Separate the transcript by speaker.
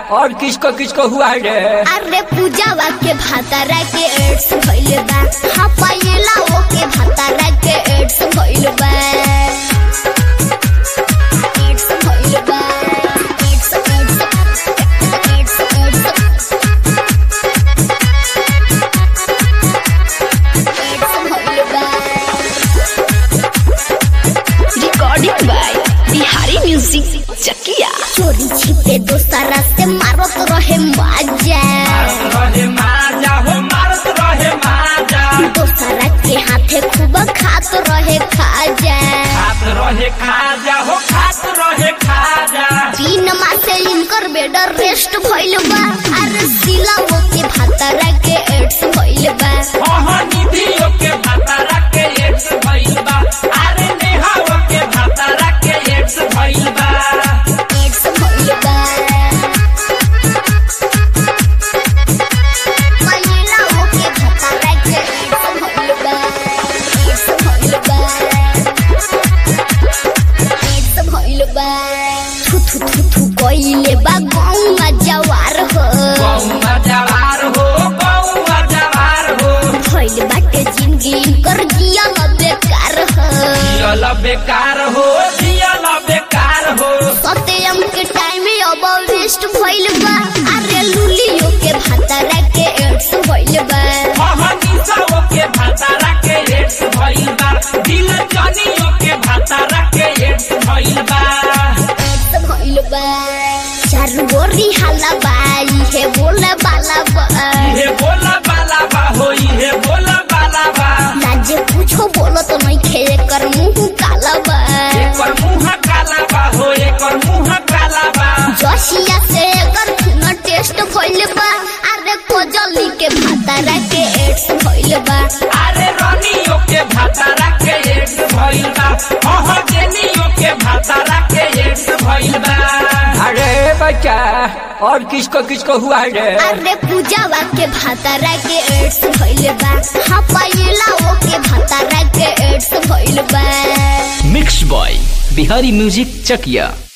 Speaker 1: और किसको किसको हुआ रे
Speaker 2: अरे पूजावा के भातारा के एड्स भइल बा हाँ पायला वो के भातारा के एड्स भइल बा एड्स भइल बा AIDS AIDS AIDS AIDS AIDS भइल बा
Speaker 3: recording by Bihari music Chakiya
Speaker 2: चोरी छिपे दोस्तरा से मारत रहे मजा
Speaker 1: रहे माजा हो मारत रहे माजा
Speaker 2: दोस्तरा के हाथे खूब खात रहे खाजा
Speaker 1: खात रहे खाजा हो खात रहे खाजा
Speaker 2: तीन मासे इनकर बेड रेस्ट भइल बा अरे सिला वो के भातारा के एड्स भइल बा
Speaker 1: ओहो निधियो के भातारा के एड्स भइल बा अरे नेहाओ के भातारा के एड्स भइल बा
Speaker 2: एड्स भइल बा महिला वो के भातारा के एड्स भइल बा एड्स भइल बा एड्स भइल बा थु थु थु थु कइले बा गौवा जवार हो
Speaker 1: गौवा जवार हो गौवा जवार हो
Speaker 2: भइल बाटे जिंदगी कर जिया न बेकार हो
Speaker 1: जियल बेकार हो जियल बेकार हो
Speaker 2: सत्यम के टाइम में अब वेस्ट भइल बा अरे लुलियो के भातारा के एड्स भइल बा
Speaker 1: ओहो निसाओ के भातारा के एड्स भइल बा दिल जनियो के भातारा के एड्स भइल बा
Speaker 2: एड्स भइल बा चारू गोरी हाला बाई हे बोला बाला बा
Speaker 1: इहे बोला बाला बा हो इहे बोला बाला बा
Speaker 2: लाजे कुछो बोलो तो नहीं खे कर मुंह काला बा
Speaker 1: एकर मुंह काला बा हो एकर मुंह काला बा
Speaker 2: जसिया से एकर खून टेस्ट भइल बा अरे कोजली के भातारा के एड्स भइल बा
Speaker 1: अरे रनियो के भातारा के एड्स भइल बा ओहो जेनियो के भातारा के एड्स भइल बा अरे बच्चा और किसको किसको हुआ रे
Speaker 2: अरे पूजावा के भातारा के एड्स भइल बा हाँ पायला वो के भातारा के एड्स भइल बा
Speaker 4: mix by Bihari music Chakiya